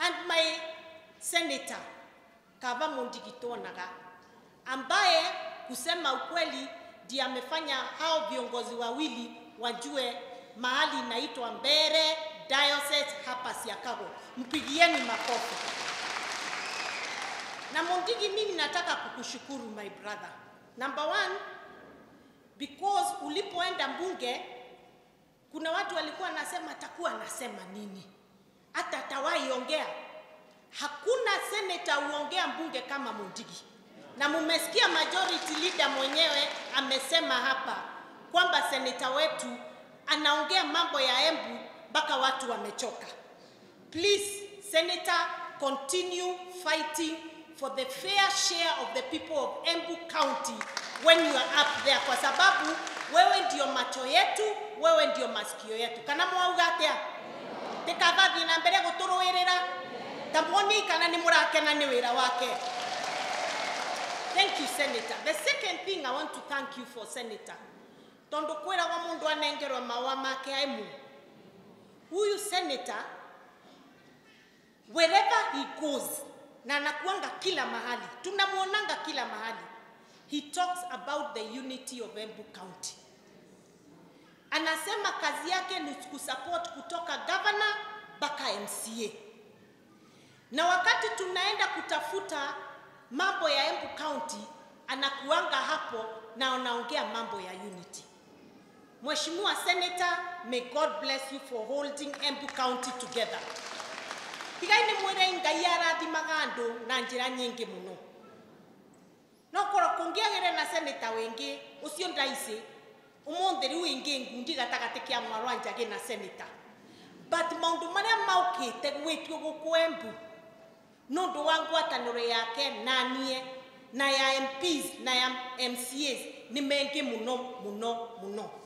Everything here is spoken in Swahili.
and my senator Kava Mundigitonaga ambaye kusema ukweli ndiye amefanya hao viongozi wawili wajue mahali inaitwa Mbere Diocese hapa Siakago. Mpigieni makofi. Na Mundigi, mimi nataka kukushukuru my brother. Number one, because ulipoenda mbunge kuna watu walikuwa nasema atakuwa anasema nini, hata atawahi ongea. Hakuna seneta uongea mbunge kama Mundigi, na mumesikia majority leader mwenyewe amesema hapa kwamba seneta wetu anaongea mambo ya Embu mpaka watu wamechoka. Please, Senator, continue fighting for the fair share of the people of Embu County when you are up there, kwa sababu wewe ndio macho yetu, wewe ndio masikio yetu. Kana mwauga atia tikavathi na mbere guturuirira tamwoni kana ni murakena ni wira wake. Thank you, Senator. The second thing I want to thank you for, Senator, tondu kwiragwo mundu anengerwa maua make aimu huyu senator wherever he goes na anakuanga kila mahali tunamwonanga kila mahali he talks about the unity of Embu County anasema kazi yake ni kusupport kutoka governor mpaka MCA na wakati tunaenda kutafuta mambo ya Embu County anakuanga hapo na anaongea mambo ya unity Mheshimiwa Senator, may God bless you for holding Embu County together. Tigai nĩ mwĩre Ngai arathimaga andũ na njĩra nyingĩ mũno. No korwo kũngĩagĩre na seneta wĩngĩ ũcio ndaici ũmũthĩ rĩu ĩngĩ ngundi gatagatĩ kĩa mwarwa njagĩ na seneta but maũndũ marĩa maũkĩte gwĩkio gũkũ Embu nĩ ũndũ wa ngwatanĩro yake na niĩ na ya MPs na ya MCAs nĩ mengĩ mũno mũno mũno